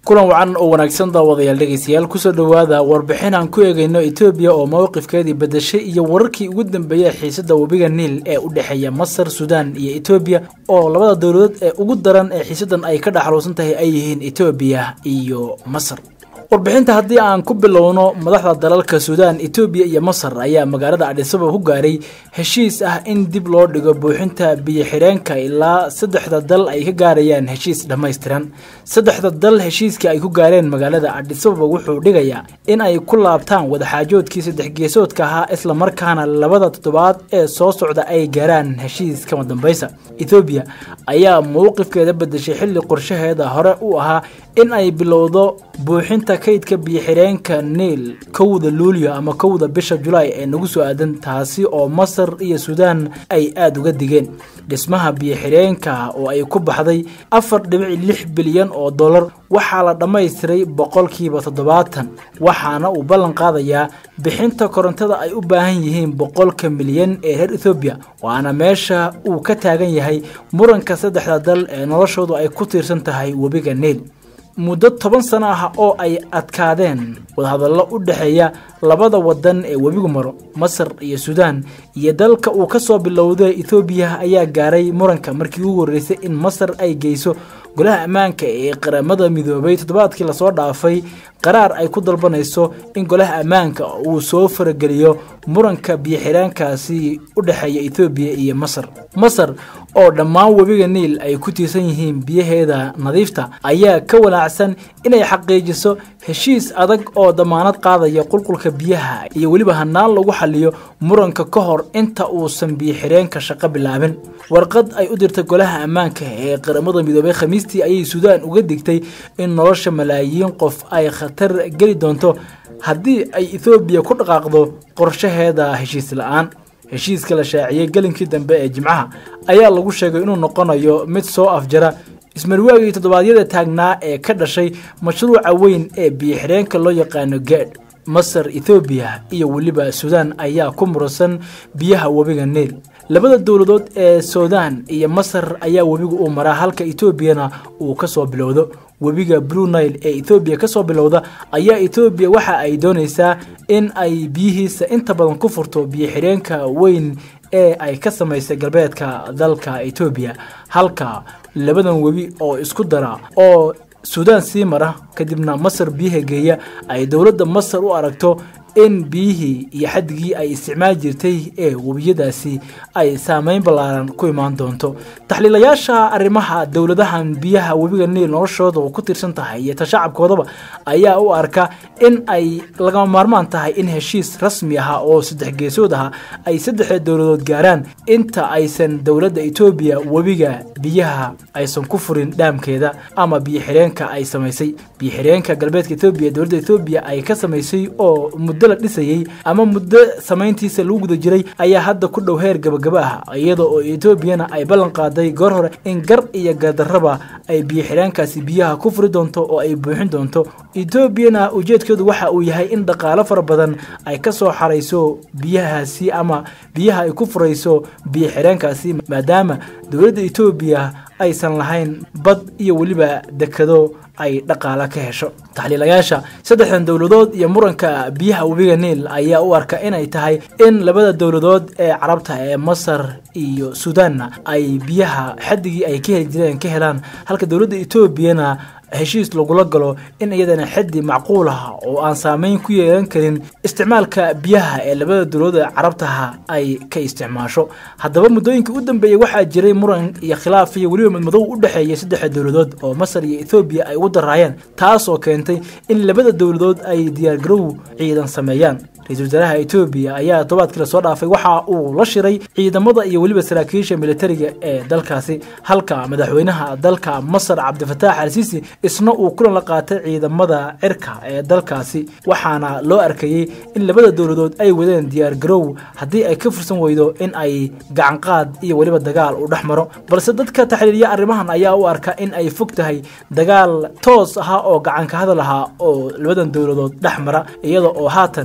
kulan wacan oo wanaagsan daawadayaal dhegeystayaal kusoo dhowaada warbixin aan ku eegayno etoobiya oo mowqifkeedii bedeshay iyo wararkii ugu dambeeyay xiisada webiga niil ee u dhexeeya masar suudaan iyo etoobiya oo labada dowladood ee ugu daran ee xiisadan ay ka dhexaluusan tahay ay yihiin etoobiya iyo masar warbixinta haddii aan ku bilowno madaxda dalalka suudaan etoobiya iyo masar ayaa magaalada adhisabab ku gaaray heshiis ah in dib loo dhigo buuxinta biyo xidheenka ilaa saddexda dal ay ka gaarayaan heshiis dhammaystiran saddexda dal heshiiska ay ku gaareen magaalada adhisababa wuxuu dhigayaa in ay ku laabtaan wadaxaajoodkii saddex geesoodka ahaa islamarkaana labada toddobaad ee soo socda ay gaaraan heshiis kama dambaysa ethoobiya ayaa mowqifkeeda bedeshay xilli qorshaheeda hore u ahaa in ay bilowdo buuxinta kaydka biyo-xidheenka niil kowda luulyo ama kowda bisha julaay ee nagu soo aadan taasi oo masar iyo suudaan ay aada uga digeen dhismaha biyo-xidheenka oo ay ku baxday afar dhibic lix bilyan oo dollar waxaa la dhammaystiray boqolkiiba toddobaatan waxaana uu ballan qaadayaa bixinta korontada ay u baahan yihiin boqolka milyan ee reer ethoobiya waana meesha uu ka taagan yahay muranka saddexda dal ee noloshoodu ay ku tiirsan tahay webiga niil muddo toban sano ah oo ay adkaadeen wadahadallo u dhexeeya labada wadan ee webigu maro masar iyo suudaan iyo dalka uu ka soo bilowday ethoobiya ayaa gaaray muranka markii ugu horreysay in masar ay geyso golaha ammaanka ee qaramada midoobay toddobaadkii lasoo dhaafay qaraar ay ku dalbanayso in golaha ammaanka uu soo farageliyo muranka biyo-xidhaankaasi u dhexeeya ethoobiya iyo masar masar oo dhammaan webiga niil ay ku tiirsan yihiin biyaheeda nadiifta ayaa ka walaacsan inay xaqiijiso heshiis adag oo damaanad qaadaya qulqulka biyaha iyo weliba hanaan lagu xaliyo muranka ka hor inta uusan biyo-xidheenka shaqo bilaabin warqad ay u dirtay golaha ammaanka ee qaramada midoobay khamiistii ayay suudaan uga digtay in nolosha malaayiin qof ay khatar geli doonto haddii ay ethoobiya ku dhaqaaqdo qorshaheeda heshiis la-aan heshiiska la shaaciyey gelinkii dambe ee jimcaha ayaa lagu sheegay inuu noqonayo mid soo afjara ismarwaagii toddobaadyada taagnaa ee ka dhashay mashruuca weyn ee biyo-xidheenka loo yaqaano gaadh masar ethoobiya iyo weliba suudaan ayaa ku muransan biyaha webiga niil labada dowladood ee suudaan iyo masar ayaa webiga uu maraa halka etoobiyana uu ka soo bilowdo webiga blue nile ee ethoobiya ka soo bilowda ayaa ethoobiya waxa ay doonaysaa in ay biyihiisa inta badan ku furto biyo-xidheenka weyn ee ay ka samaysay galbeedka dalka etoobiya halka labadan webi oo isku dara oo suudaan sii mara kadibna masar biyaha geeya ay dowladda masar u aragto in biyihii iyo xaddigii ay isticmaali jirtay ee webiyadaasi ay saameyn ballaaran ku imaan doonto taxliilayaasha arrimaha dowladahan biyaha webiga niil noloshooda ku tiirsan tahay iyo tashacabkoodaba ayaa u arka in ay lagama maarmaan tahay in heshiis rasmi ah oo saddex geesood ah ay saddexda dowladood gaaraan inta aysan dowladda etoobiya webiga biyaha aysan ku furin dhaamkeeda ama biyo-xidheenka ay samaysay biyo-xidheenka galbeedka etoobiya dowladda etoobiya ay ka samaysay oo muddo la dhisayey ama muddo samayntiisa lagu guda jiray ayaa hadda ku dhow heer gabagaba ah iyada oo etoobiyana ay ballan qaaday goor hore in gar iyo gardarraba ay biyo-xidhaankaasi biyaha ku furi doonto oo ay buuxin doonto etoobiyana ujeedkeedu waxa uu yahay in dhaqaalo fara badan ay ka soo xarayso biyahaasi ama biyaha ay ku furayso biyo-xidhaankaasi maadaama dowladda etoobiya aysan lahayn bad iyo weliba dekado ay dhaqaala ka hesho taxliilayaasha saddexdan dowladood iyo muranka biyaha webiga niil ayaa u arka inay tahay in labada dowladood ee carabta ee masar iyo suudaanna ay biyaha xaddigii ay ka heli jireen ka helaan halka dowladda etoobiyana heshiis lagula galo in iyadana xaddi macquul ah oo aan saameyn ku yeelan karin isticmaalka biyaha ee labada dowladood ee carabtaha ay ka isticmaasho haddaba muddooyinkii u dambeeyey waxaa jiray muran iyo khilaaf iyo weliba madmadow u dhexeeya saddexda dowladood oo masar iyo ethoobiya ay ugu daraayeen taas oo keentay in labada dowladood ay diyaargarow ciidan sameeyaan ra-iisul wasaaraha etoobiya ayaa todobaadkii lasoo dhaafay waxa uu la shiray ciidamada iyo weliba saraakiisha militariga ee dalkaasi halka madaxweynaha dalka masar cabdifataax al siisi isna uu kulan la qaatay ciidamada cirka ee dalkaasi waxaana loo arkayey in labada dowladood ay wadeen diyaar garow haddii ay ka fursan weydo in ay gacanqaad iyo weliba dagaal u dhex maro balse dadka taxliiliya arrimahan ayaa u arka in ay fog tahay dagaal toos ahaa oo gacanka hadal ahaa oo labadan dowladood dhex mara iyada oo haatan midowga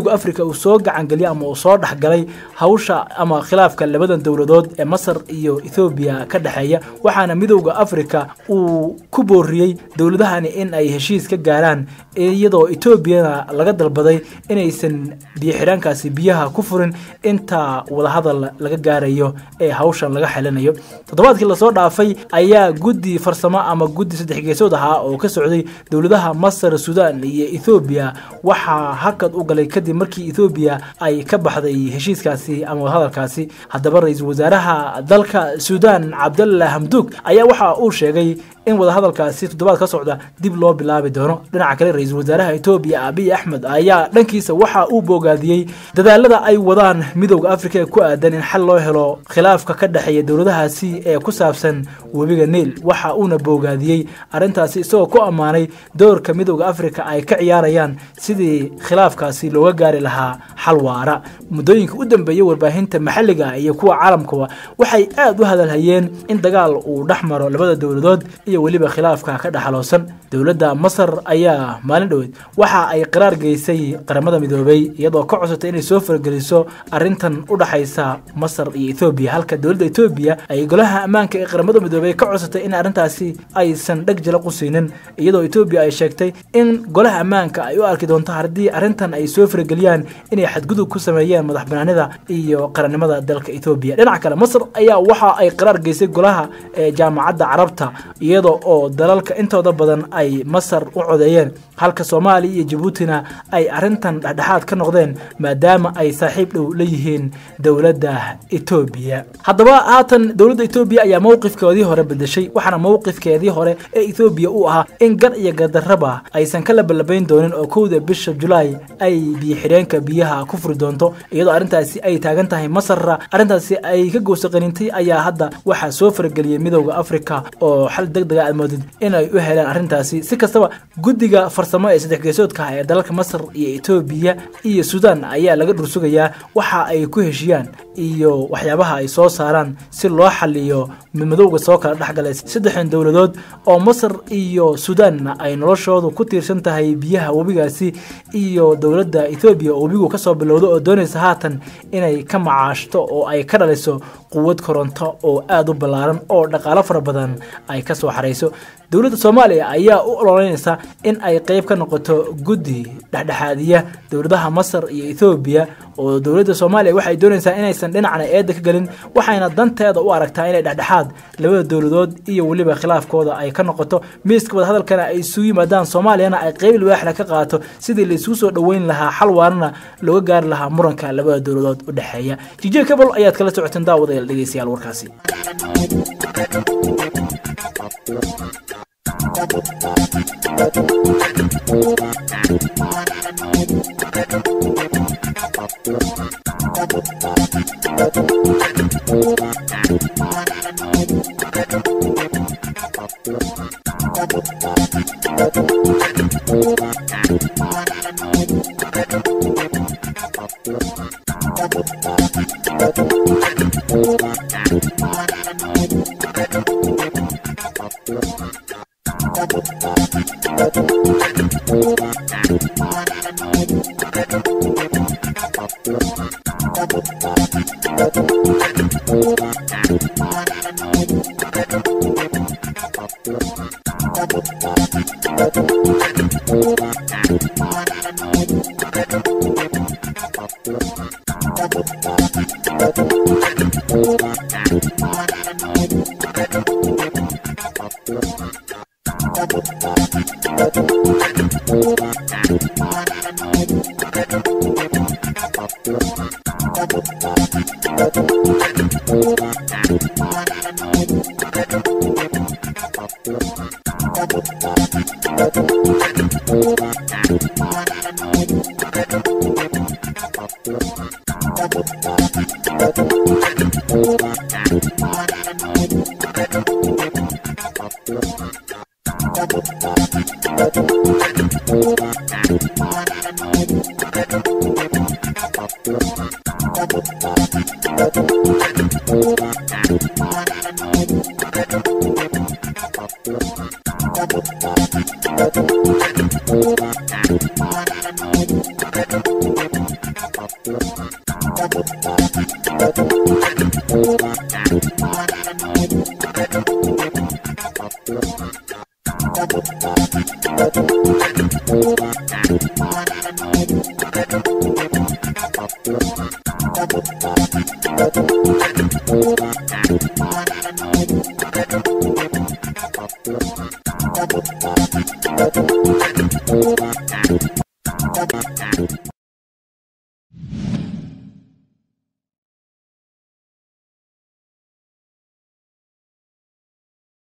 midowda africa uu soo gacangeliyay ama uu soo dhexgalay hawsha ama khilaafka labadan dowladood ee masar iyo ethoobiya ka dhexeeya waxaana midowda africa uu ku booriyey dowladahani in ay heshiis ka gaaraan iyadoo etoobiyana laga dalbaday inaysan biyoxidhaankaasi biyaha ku furin inta wadahadal laga gaarayo ee hawshan laga xelinayo toddobaadkii lasoo dhaafay ayaa guddi farsamo ama guddi saddex geesood ahaa oo ka socday dowladaha masar sudan iyo ethoobiya waxaa hakad u galay kadib markii ethoobiya ay ka baxday heshiiskaasi ama wadahadalkaasi haddaba ra-iisul wasaaraha dalka sudan cabdalla hamduug ayaa waxa uu sheegay in wadahadalkaasi toddobaad ka socda dib loo bilaabi doono dhinaca kale ra-iisul wasaaraha etoobiya abiy axmed ayaa dhankiisa waxa uu boogaadiyey dadaalada ay wadaan midowda africa ee ku aadan in xal loo helo khilaafka ka dhexeeya dowladahaasi ee ku saabsan webiga niil waxa uuna boogaadiyey arrintaasi isagoo ku ammaanay doorka midowda africa ay ka ciyaarayaan sidii khilaafkaasi looga gaari lahaa xal waara muddooyinka u dambeeyey warbaahinta maxalliga iyo kuwa caalamkaba waxay aad u hadalhayeen in dagaal uu dhex maro labada dowladood iyo weliba khilaafka ka dhexaloosan dowladda masar ayaa maalin dhoweed waxa ay qaraar geysay qaramada midoobay iyadoo ka codsatay inay soo fargeliso arrintan u dhexaysa masar iyo ethoobiya halka dowladda etoobiya ay golaha ammaanka ee qaramada midoobay ka codsatay in arrintaasi aysan dheg jala qusiinin iyadoo etoobiya ay sheegtay in golaha ammaanka ay u arki doonto haddii arrintan ay soo fargeliyaan inay xadgudub ku sameeyeen madax banaanida iyo qarannimada dalka etoobiya dhinaca kale masar ayaa waxa ay qaraar geysay golaha ee jaamacadda carabta iyada oo dalalka intooda badan ay masar u codeeyeen halka soomaaliya iyo jabuutina ay arrintan dhexdhexaad ka noqdeen maadaama ay saaxiib dhow la yihiin dowladda etoobiya haddaba haatan dowladda etoobiya ayaa mowqifkoodii hore bedeshay waxaana mowqifkeedii hore ee etoobiya u ahaa in gar iyo gardarraba aysan ka labalabayn doonin oo kowda bisha julaay ay biyo-xidheenka biyaha ku furi doonto iyadoo arrintaasi ay taagan tahay masarra arrintaasi ay ka goosaqanintay ayaa hadda waxaa soo farageliyey midowda africa oo xal deg dega aad moodid inay u helaan arrintaasi si kastaba guddiga farsamo ee saddex geesoodka ah ee dalalka masar iyo etoobiya iyo sudan ayaa laga dhursugayaa waxa ay ku heshiyaan iyo waxyaabaha ay soo saaraan si loo xaliyo midmadowga soo kala dhexgalay saddexdan dowladood oo masar iyo sudanna ay noloshoodu ku tiirsan tahay biyaha webigaasi iyo dowladda ethoobiya oo webigu kasoo bilowdo oo doonaysa haatan inay ka macaashto oo ay ka dhaliso quwad koronto oo aada u ballaaran oo dhaqaalo fara badan ay ka soo xarayso dowladda soomaaliya ayaa u ololeynaysa in ay qeyb ka noqoto guddi dhexdhexaadiya dowladaha masar iyo ethoobiya oo dowladda soomaaliya waxay doonaysaa inaysan dhinacna eedda ka gelin waxayna danteeda u aragtaa inay dhexdhexaad labada dowladood iyo weliba khilaafkooda ay ka noqoto miiska wadahadalkana ay isugu yimaadaan soomaaliyana ay qeyb libaaxla ka qaato sidii laisugu soo dhoweyn lahaa xal waarana looga gaari lahaa muranka labada dowladood u dhexeeya jijir kabol ayaad kala socoteen daawadayaal dhegeystayaal warkaasi